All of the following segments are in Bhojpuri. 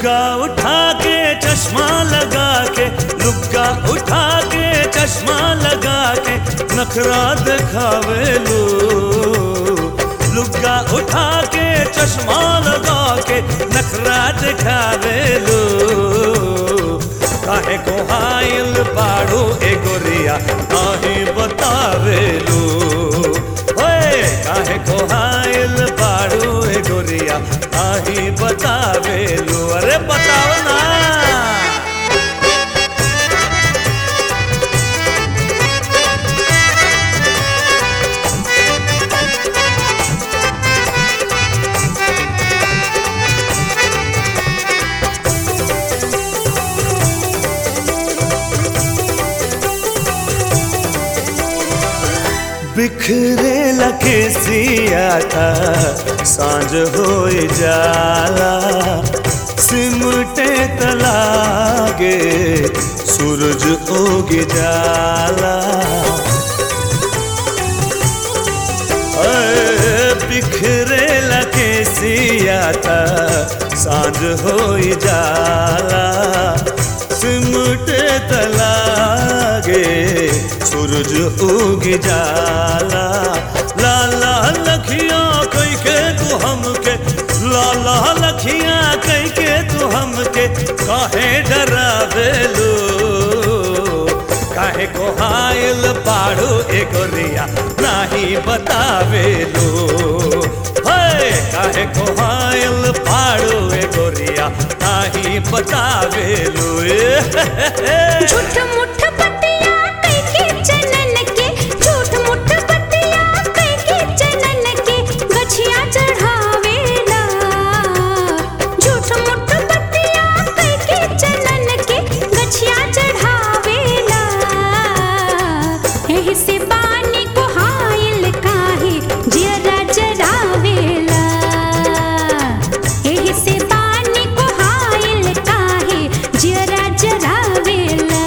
लुग्गा उठा के चश्मा लगा के लुग्गा उठा के चश्मा लगा के नखरा दिखावे लो लुग्गा उठा के चश्मा लगा के नखरा दिखावे लो काहे को हाइल पाड़ो ए गोरिया काहे बतावे लो ओए काहे को हाइल पाड़ो ए गोरिया काहे बतावे लो अरे बताओ ना बिखरे लखे सियाता सांझ हो जाला सिमटे तलागे सूरज उग जाला अरे बिखरे लखे सियाता सांझ हो जाला सिमटे तलागे सूरज उग जाला लाला लखिया कई के तू हमके लाला लखिया कई के तू हमके काहे डरावे लो काहे को हायल पाड़ो ए गोरिया नाही बतावे लो हे काहे को हायल पाड़ो ए गोरिया नाही बतावे लो ए झूठ मुठ बतिया कई के चनन के झूठ मुठ बतिया कई के चनन के गछिया चढ़ावेला झूठ मुठ बतिया कई के चनन के गछिया चढ़ावेला एही से बानी को हायल काहे जियरा जरावेला एही से बानी को हायल काहे जियरा जरावेला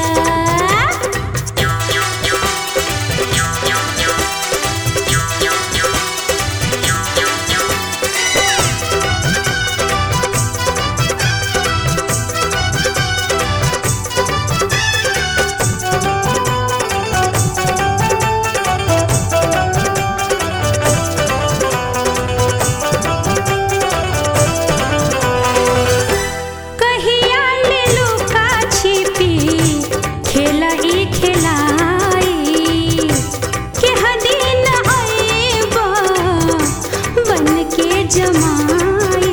कहिया ले लुका छिपी खेला ई खेलाई के हदीन आएबा बन के जमाई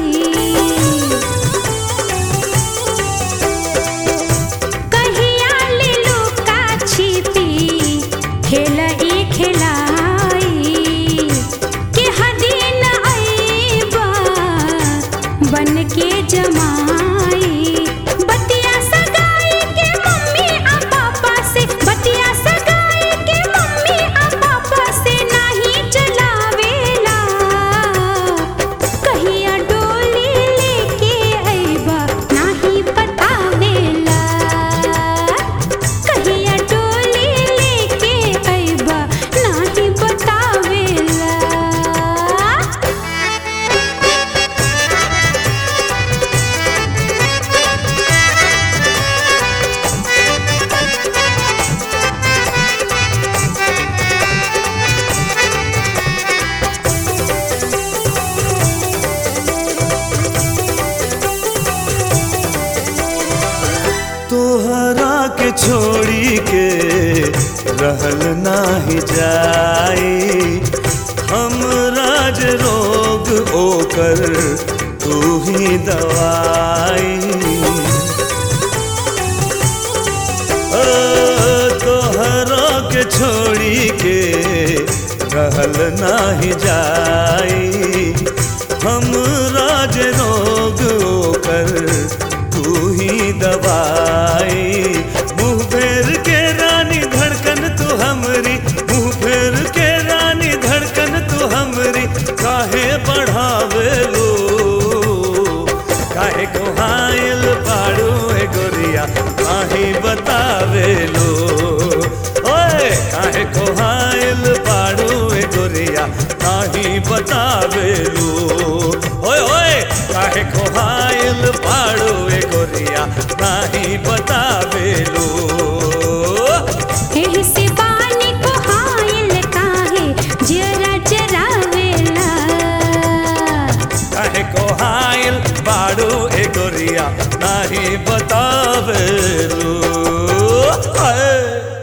कहिया ले लुका छिपी खेला ई खेलाई के हदीन आएबा बन के जमाई बतिया सगाई के मम्मी आ पापा से बतिया सगाई के मम्मी आ पापा से नहीं चलावेला कहिया डोली लेके अइबा नहीं बतावेला कहिया डोली लेके अइबा नहीं बतावेला तोहरा के छोड़ी के रहल नाही जाई हम राज रोग ओकर तू ही दवाई ओ, तोहरा के छोड़ी के रहल नाही जाई हम राज रोग ओकर तू ही दवाई मुंह फेर के रानी धड़कन तू हमरी मुंह फेर के रानी धड़कन तू हमरी काहे बढ़ावे लो काहे को हायल पाड़ो ए गोरिया काहे बतावे लो ओए काहे को हायल पाड़ो ए गोरिया काहे बतावे लो ओए ओए काहे को हायल पाड़ो ए नाही बतावेलू एही से बानी को हायल काहे जरा जरावेला काहे को हायल बाड़ू ए गोरिया नाही बतावेलू हाय